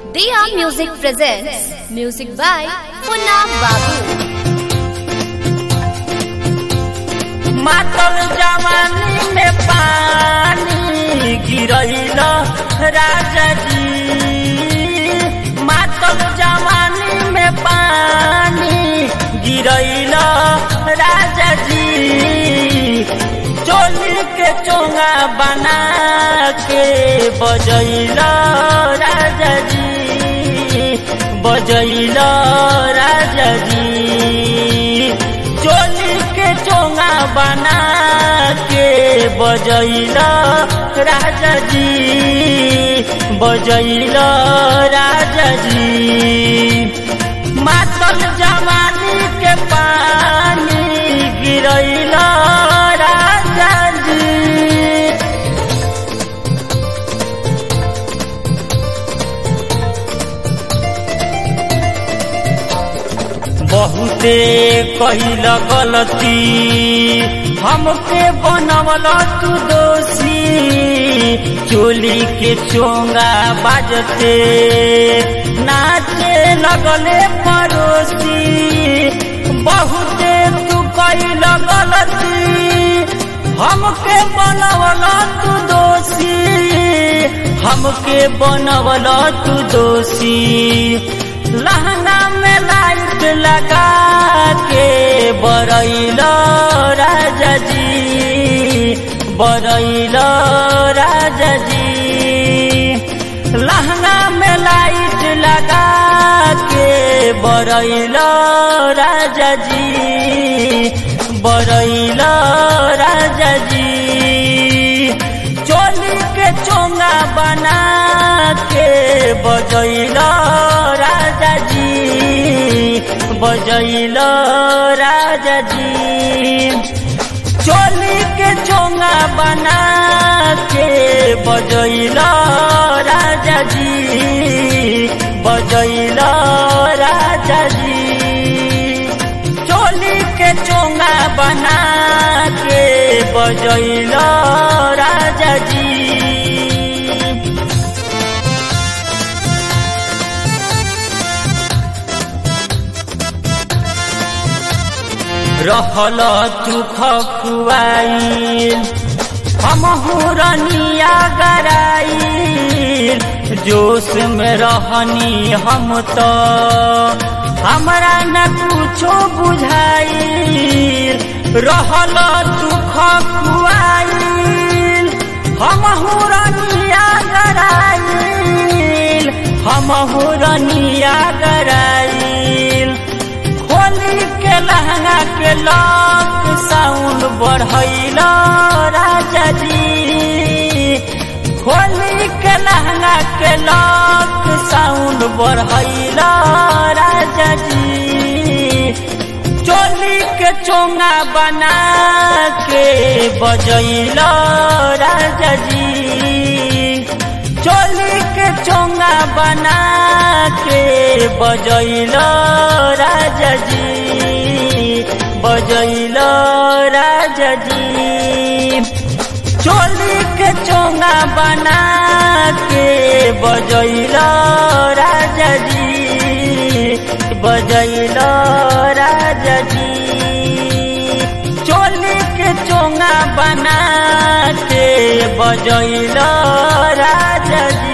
Diya Music presents music by Punna Babu. मातल जवानी में पानी गिरैल राजा जी मातल जवानी में पानी गिरैल राजा जी चोली के चोंगा बना के बजैल राजा जी बजैल राजा जी चोली के चोंगा बना के बजैल राजा जी बजैल राजा जी मातल जवानी के पानी गिरैल राजा जी बहुते कहिल गलती हमके बनवल तू दोषी चोली के चोंगा बाजते नाचे लगले पड़ोसी बहुते तू कहिल गलती हमके बनवल तू दोषी हमके बनवल तू दोषी लहंगा में लाइट लगा के बरैल राजा जी बरैल राजा जी लहंगा में लाइट लगा के बरैल राजा जी बरैल राजा जी चोली के चोंगा बना के बजैल राजा जी बजैल राजा जी चोली के चोंगा बना के बजैल राजा जी बजैल राजा जी चोली के चोंगा बना के बजैल राजा जी रहल तू खखुआईल हम रनिया गराईल जोश में रहनी हम तो हमरा न कुछो बुझाईल रहल तू खखुआईल हम रनिया गराईल हम रनिया गराईल खोली के लहंगा के लॉक साउंड बढ़ैल राजा जी खोली के लहंगा के लॉक साउंड बढ़ैल राजा जी चोली के चोंगा बना के बजैल राजा जी चोली के चोंगा बना के बजैल राजा जी बजैल राजा जी चोली के चोंगा बना के बजैल राजा जी बजैल राजा जी चोली के चोंगा बना के बजैल राजा जी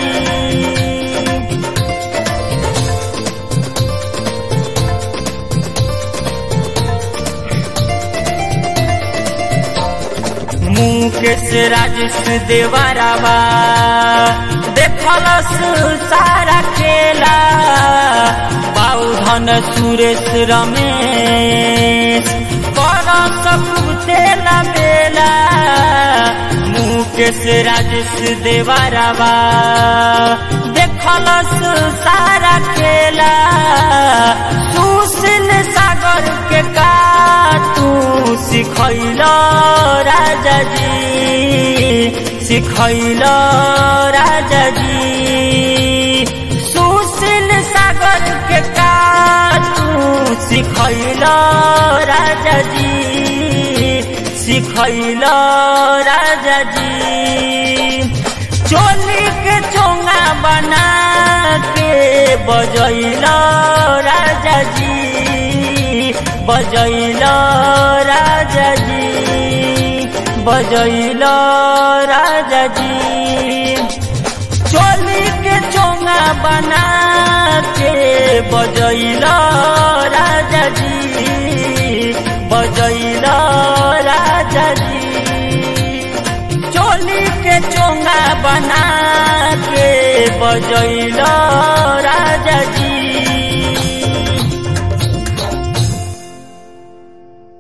मुकेश राजेश देवारावा देखलस सारा खेला बाउधन सुरेश रमेश कर सबूते बेला मुकेश राजेश देवारावा देखलस सारा खेला सुशील सागर के का तू सिखैल राजा जी सिखैल राजा जी सुशील सागर के का तू सिखैल राजा जी सिखैल राजा जी चोली के चो चोंगा बना के बजैल राजा जी बजैल राजा जी बजैल राजा जी चोली के चोंगा बना के बजैल राजा जी बजैल राजा जी चोली के चोंगा बना के बजैल राजा जी